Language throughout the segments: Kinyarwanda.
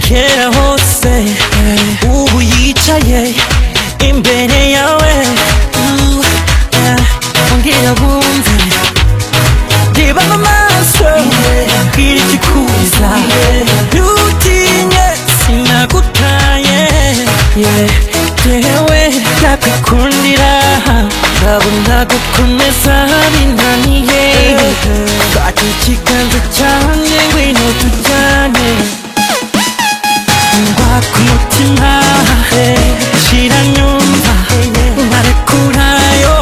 kera hose ubu yicaye imbere yawe Ooh, yeah. ongera bumve reba mu maso bwira ikikuza ntutinye sinagutaye Yeah, yewe ndakwikundira ndabona gukomeza binaniye fata ikiganza cyanjye ngwino tujyane ngwa ku mutima shira nyumva narekurayo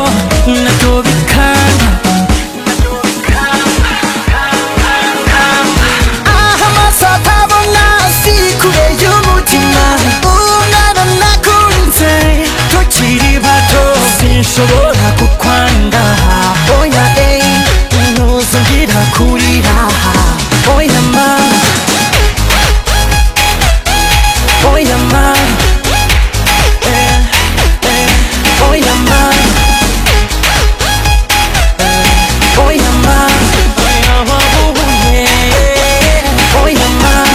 natobikana Aha amaso atabona si kure y'umutima umwana nakunze tukiri bato sinshobora kukwanga oya eyi ntuzongera kurira oya mama oya mama Eh, eh, oya mama Eh, oya mama Oya, oh, oh, yeah. Oya mama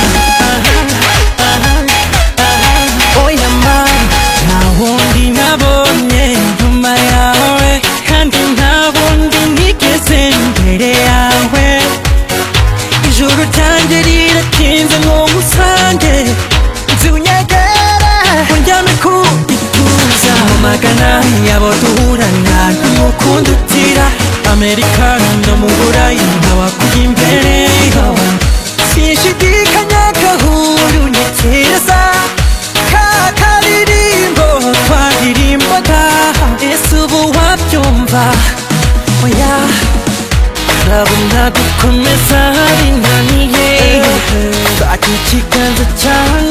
oya mama nta wundi nabonye nyuma yawe kandi nta wundi nigeze imbere yawe ijuru ryanjye riratinze nk'umusange nzi unyegera undyame ku gituza mu magana yabo duhurana n'umukundo utira amerikano ndo mu burayi nkaba kuri imbere sinshidikanya gahuru ni keza kakaririmbo twaririmbaga ese ubu wabyumva oya ndabona gukomeza binaniye fata ikiganza cyawe